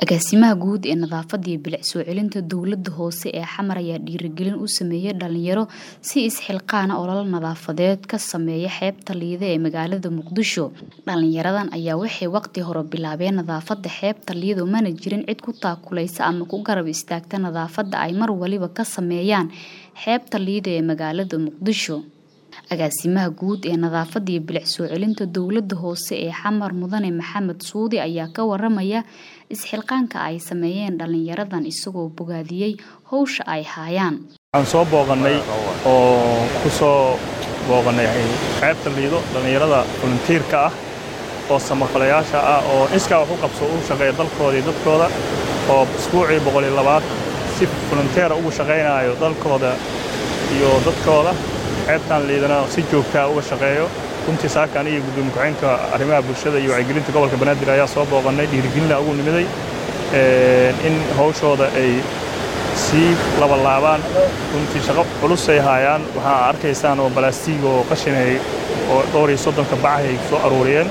agaasimaha guud ee nadaafada iyo bilic soo celinta dowlada hoose ee xamar ayaa dhiirigelin u sameeyay dhalinyaro si isxilqaana ololo nadaafadeed ka sameeya xeebta liide ee magaalada muqdisho dhalinyaradan ayaa waxay waqti hore bilaabeen nadaafada xeebta liido mana jirin cid ku taakuleysa ama ku garab istaagta nadaafada ay mar waliba ka sameeyaan xeebta liide ee magaalada muqdisho agaasimaha guud ee nadaafada iyo bilic soo celinta dowlada hoose ee xamar mudane maxamed suudi ayaa ka waramaya isxilqaanka ay sameeyeen dhalinyaradan isagoo bogaadiyey howsha ay haayaan waxaan soo booqannay oo ku soo booqannay xeebta liido dhallinyarada voluntiirka ah oo samafalayaasha ah oo iskaa wax u qabso u shaqeeya dalkooda iyo dadkooda oo isbuucii boqol iyo labaad si volunteera ugu shaqaynaayo dalkooda iyo dadkooda xeebtan liidana si joogtaa uga shaqeeyo runtii saaka aniga gudoomiye ku-xeenka arrimaha bulshada iyo wacyigelinta gobolka banaadir ayaa soo booqannay dhiirigelina ugu nimiday in hawshooda ay sii labalaabaan runtii shaqo culusay haayaan waxaa arkaysaan oo balaastiig oo qashinay oo dhowr iyo soddonka bacahay soo aruuriyeen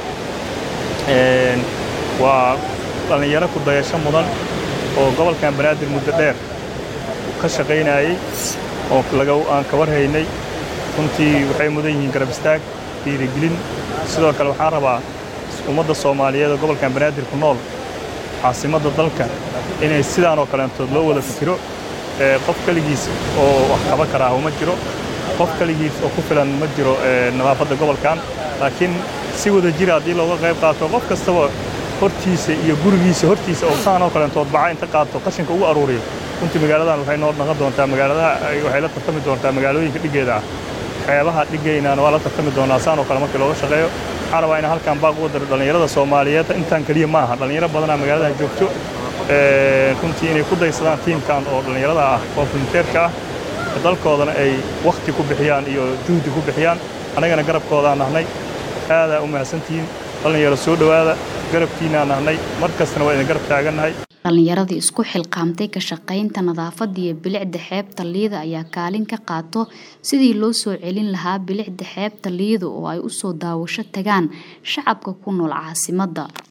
waa dhallinyaro ku dayasho mudan oo gobolkan banaadir muddo dheer ka shaqaynayey oo aan ka warhaynay runtii waxay mudan yihiin garab istaag dhiirigelin sidoo kale waxaan rabaa ummadda soomaaliyeed oo gobolkan banaadir ku nool caasimadda dalka inay sidaan oo kaleentood loo wada fikiro qof keligiis oo wax qaban karaa uma jiro qof keligiis oo ku filan ma jiro nadaafadda gobolkan laakiin si wada jira haddii looga qayb qaato qof kastaba hortiisa iyo gurigiisa hortiisa oo saan oo kaleentood baca inta qaato qashinka ugu aruuriyo runtii magaaladan waxay noo dhaqan doontaa magaaladaha waxay la tartami doontaa magaalooyinka dhiggeeda ah xeebaha dhigaynaana waa la tartami doonaa saan oo kale markii looga shaqeeyo waxaan rabaa inaan halkan baaq uga daro dhallinyarada soomaaliyeed intaan keliya ma aha dhallinyaro badanaa magaaladaha joogto runtii inay ku daysadaan tiimkan oo dhallinyarada ah oo volunteerka ah dalkoodana ay wakhti ku bixiyaan iyo juhdi ku bixiyaan annagana garabkoodaan nahnay aadaa u mahadsantihiin dhallinyaro soo dhowaada garabkiinaa nahnay mar kastana waa idin garab taagannahay dhallinyaradii isku xilqaamtay ka shaqaynta nadaafada iyo bilicda xeebta liida ayaa kaalin ka qaato sidii loo soo celin lahaa bilicda xeebta liida oo ay u soo daawasho tagaan shacabka ku nool caasimadda